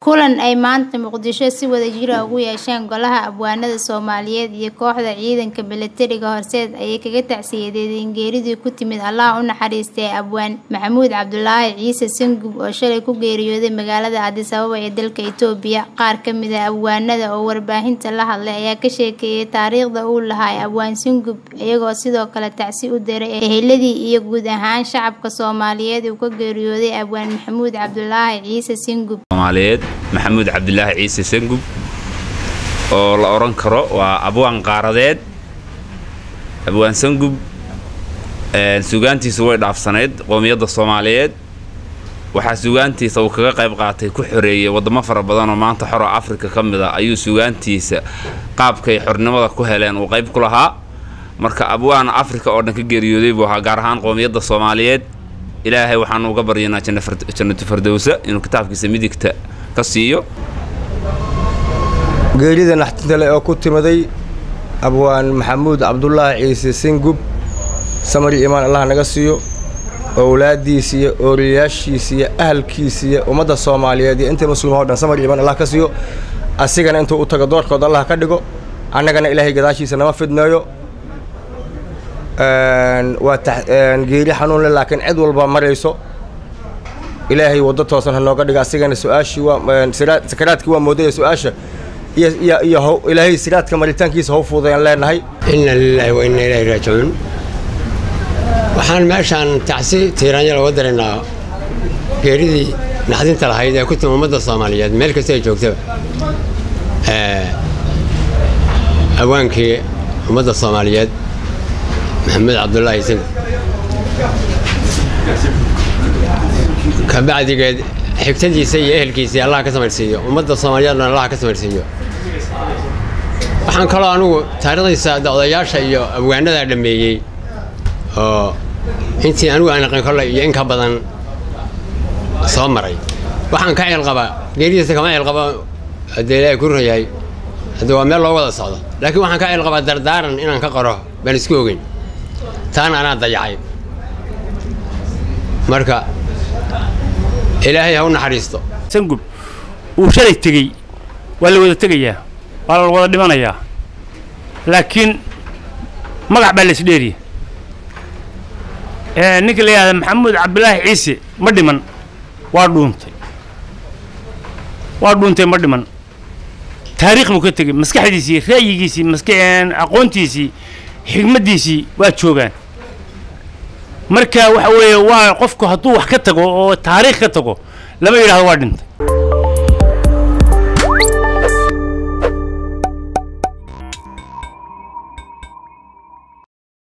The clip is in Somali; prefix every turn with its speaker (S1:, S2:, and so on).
S1: Kulan ay maanta Muqdisho si wadajir ah ugu yeesheen Golaha Abwaanada Soomaaliyeed iyo kooxda ciidanka milatariga horseed ayay kaga tacsiyadeedeen geeridii ku timid Allah u naxariistay Abwaan Maxamuud Cabdulaahi Ciise Sangub oo shalay ku geeriyooday magaalada Addis Ababa ee dalka Itoobiya. Qaar ka mid ah abwaanada oo warbaahinta la hadlay ayaa ka sheekeeyay taariikhda uu lahaa Abwaan Sangub, iyagoo sidoo kale tacsi u diray eheladii iyo guud ahaan shacabka Soomaaliyeed uu ka geeriyooday Abwaan Maxamuud Cabdulaahi Ciise Sangub.
S2: Soomaaliyeed maxamuud cabdilaahi ciise sangub oo la odhan karo waa abwaan qaaradeed abwaan sangub sugaantiisu way dhaafsanayd qoomiyadda soomaaliyeed waxaa sugaantiisa uu kaga qayb qaatay ku xoreeyey waddamo fara badan oo maanta xoro afrika ka mid a ayuu sugaantiisa qaabkay xornimada ku heleen uu qayb ku lahaa marka abwaan afrika oo dhan ka geeriyooday buu ahaa gaar ahaan qoomiyadda soomaaliyeed ilaahay waxaanu uga baryanaa jannatu fardowsa inuu kitaabkiisa midigta ka siiyo
S3: geerida naxtinta leh oo ku timaday abwaan maxamuud cabdulaahi ciise singub samari imaan allah naga siiyo owlaaddiisa iyo ooriyaashiisa iyo ahalkiisa iyo ummadda soomaaliyeed iyo inta muslimaa o dhan samari imaan allah ka siiyo asigana intuu u tago doorkood allah ka dhigo annagana ilaahay gadaashiisa nama fidneeyo waa geeri xanuun leh laakiin cid walba marayso ilaahay waddo toosan ha nooga dhiga asigana su-aashii waa sakaraadkii waa moodaya su-aasha iyo iyo ilaahay siraadka maritaankiisa haw fuudayaan leenahay
S4: inna lilaahi wa inna ilaahi raajicuun waxaan meeshaan tacsi tiiraanya looga daraynaa geeridii naxdinta lahayd ee ku timi ummadda soomaaliyeed meel kasta ay joogtaba awaankii ummadda soomaaliyeed maxamed cabdulaahi sangub kabacdigeed xigtadiisa iyo ehelkiisii allah ka samarsiiyo ummadda soomaaliyeedna allah ka samarsiiyo waxaan kaloo anugu taariikhdiisa odayaasha iyo abwaanadaa dhammeeyey oo intii anigu aan aqin kollay iyo in ka badan soo maray waxaan ka ceelqabaa geeridiisa kama ceelqaba haddee ilaahay ku runyahay haddee waa meel loo wada socdo laakiin waxaan ka ceelqabaa dardaaran inaan ka qoro baan isku ogeyn taana anaa dayacay marka ilaahay ha u naxariisto
S5: sangub uu shalay tegey waa la wada tegayaa waa la wada dhimanayaa laakiin magac baa laisdheeriya ninka la yidhahda maxamuud cabdulaahi ciise ma dhiman waa dhuuntay waa dhuuntay ma dhiman taariikh buu ka tegey maskaxdiisii ra'yigiisii maska aqoontiisii xigmaddiisii waa joogaan marka waxa weeye waa qofku hadduu wax ka tago oo taariikh ka tago lama yidhahdo waa dhintay